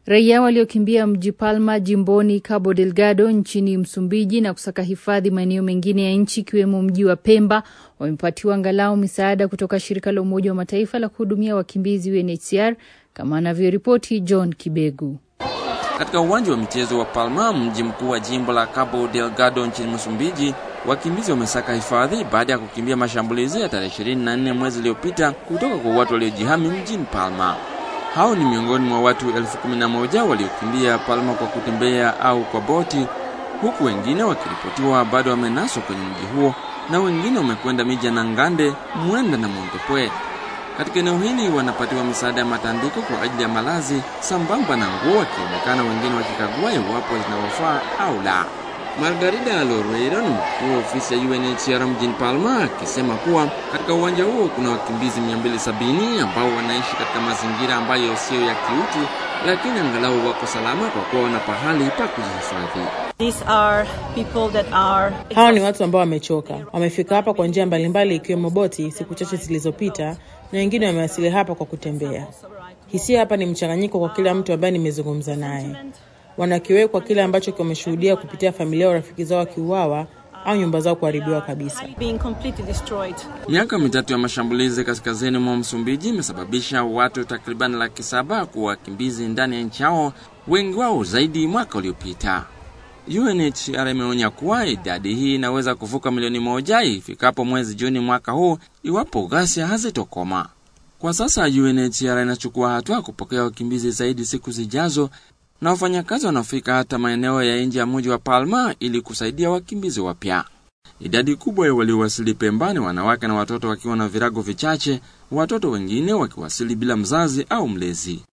Raia waliokimbia mji Palma jimboni Cabo Delgado nchini Msumbiji na kusaka hifadhi maeneo mengine ya nchi ikiwemo mji wa Pemba wamepatiwa angalau misaada kutoka shirika la Umoja wa Mataifa la kuhudumia wakimbizi UNHCR kama anavyoripoti John Kibegu. Katika uwanja wa michezo wa Palma, mji mkuu wa jimbo la Cabo Delgado nchini Msumbiji, wakimbizi wamesaka hifadhi baada ya kukimbia mashambulizi ya tarehe 24 mwezi uliopita kutoka kwa watu waliojihami mjini Palma. Hao ni miongoni mwa watu elfu kumi na moja waliokimbia Palma kwa kutembea au kwa boti, huku wengine wakiripotiwa bado wamenaswa kwenye mji huo na wengine wamekwenda miji ya Nangande, Mwenda na Montepuez. Katika eneo hili wanapatiwa misaada ya matandiko kwa ajili ya malazi sambamba na nguo, wakionekana wengine wakikagua iwapo zinawafaa au la. Margarida Loreiro ni mkuu wa ofisi ya UNHCR mjini Palma akisema kuwa katika uwanja huo kuna wakimbizi 270 ambao wanaishi katika mazingira ambayo siyo ya kiutu, lakini angalau wako salama kwa kuwa wana pahali pa kujihifadhi. Hawa ni watu ambao wamechoka, wamefika hapa kwa njia mbalimbali, ikiwemo boti siku chache zilizopita, na wengine wamewasili hapa kwa kutembea. Hisia hapa ni mchanganyiko kwa kila mtu ambaye nimezungumza naye. Wanakiwekwa kile ambacho wameshuhudia kupitia familia au rafiki zao wakiuawa au nyumba zao kuharibiwa kabisa. Miaka mitatu ya mashambulizi kaskazini mwa Msumbiji imesababisha watu takriban laki saba kuwa wakimbizi ndani ya nchi yao, wengi wao zaidi mwaka uliopita. UNHCR imeonya kuwa idadi hii inaweza kuvuka milioni moja ifikapo mwezi Juni mwaka huu iwapo ghasia hazitokoma. Kwa sasa UNHCR inachukua hatua kupokea wakimbizi zaidi siku zijazo, na wafanyakazi wanaofika hata maeneo ya nje ya mji wa Palma ili kusaidia wakimbizi wapya. Idadi kubwa ya waliowasili Pemba ni wanawake na watoto wakiwa na virago vichache, watoto wengine wakiwasili bila mzazi au mlezi.